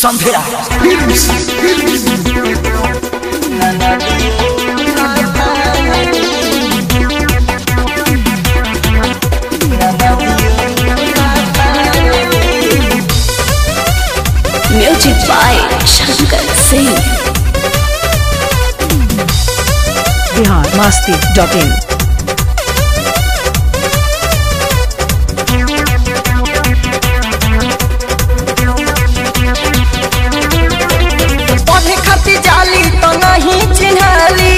Samphira. Music by Shankar Singh. Bihar Masti dot in पढ़े खातिर जाली तो नहीं चिन्हली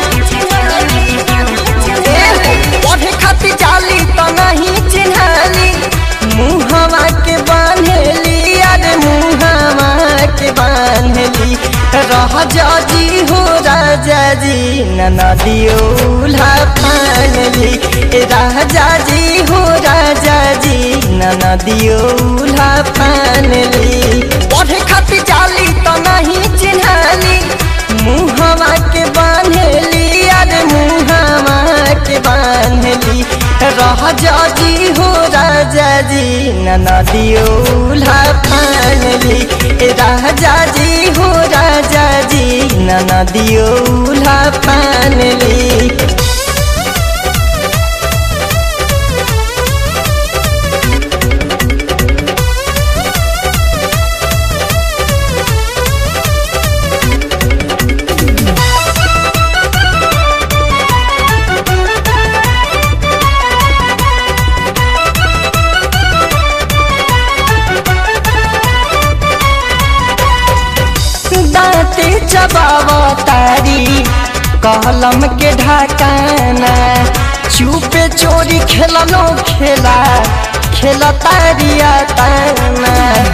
ए, पढ़े खातिर जाली तो नहीं चिन्हली मुहवा के बांधली अरे मुहवा के बांधली रह जाजी हो राजा जी नदियोला पानली राजा जी हो राजा जी नदियोला पानली पढ़े खातिर जाली तो नहीं चिन्हली मुहवा के बांधली अरे मुहवा के बांधली रह जाजी हो राजा जी नदियोला पानली राजा जी हो राजा जी नदियोला पानली दांते चबावा तारी कलम के ढकाना चुपे चोरी खेलनो खेला खेल तारिया ताना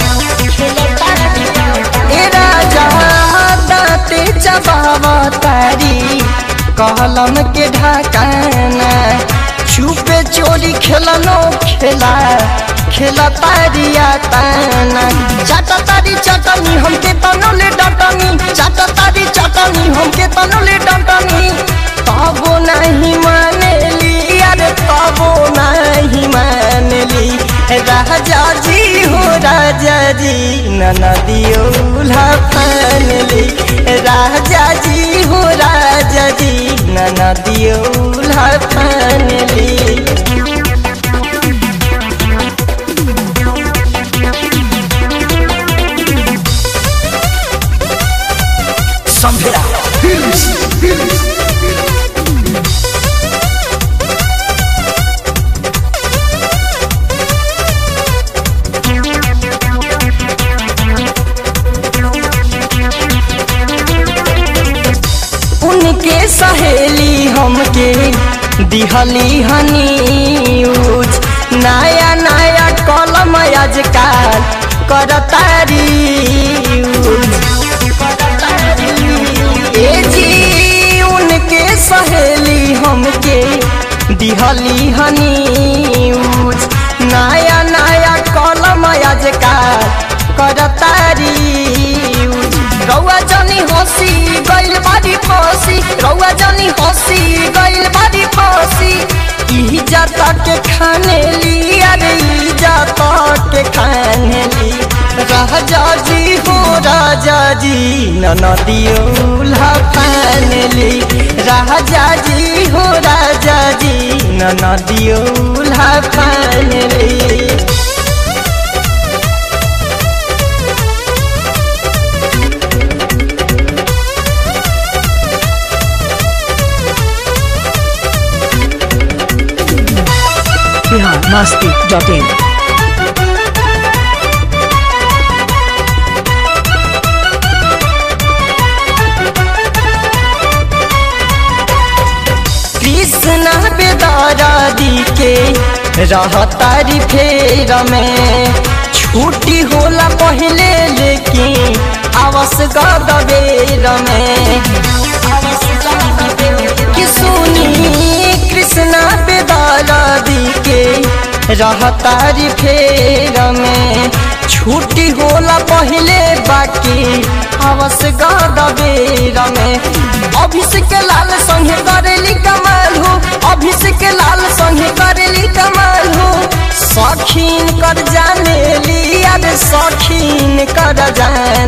ए राजा दांते चबावा तारी कलम के ढकाना चुपे चोरी खेलनो खेला खेला तारिया ताना चाटा तारी चटनी हमके तनले डटनी चाटा तारी चटनी हमके तनले डटनी तबो नहीं मानेली अरे तबो नहीं मानेली राजा जी हो राजा जी नदियोला पानली राजा जी हो राजा जी नदियोला पानली Samphira. उनके सहेली हमके दिहली हनीज नया नया कलम आजकल करतारी ए जी उनके सहेली हमके दिहली हनीज नया नया कलम आजकल करतारी रौआ जनी हसी गइल बारी फसी रौआ जनी हसी गइल बारी फसी इज्जत के खाने ली अरे इज्जत के खाने ली राजा जी हो राजा जी नदियोला फानली राजा जी हो राजा जी नदियोला फानली बिहार मस्ती डॉट इन कृष्ण बेदारादी के रहतारी फेर में छुट्टी होला पहले लेकिन आवस गदबेर में कि सुनी कृष्ण बेदारादी के रहतारी फेर में छुट्टी होला पहले बाकी आवस गदबेर में अभिषेक लाल संगे करेली कमाल हो अभिषेक लाल संगे करेली कमाल हो सखीन कर जाने लिया रे सखीन कर जाने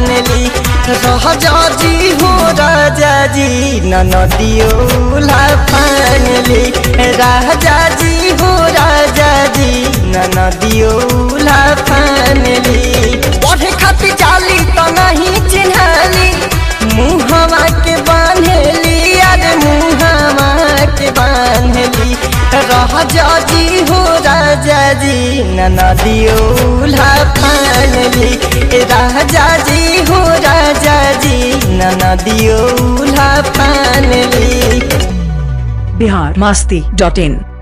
राजा जी हो राजा जी नदियोला फानली राजा जी हो राजा जी नदियोला फानली पढ़े खातिर जाली तो नहीं चिन्हली मुहवा के बांधली अरे मुहवा के बांधली राजा जी हो राजा जी नदियोला फानली राजा जी हो राजा जी नदियोला फानली बिहार मस्ती डॉट इन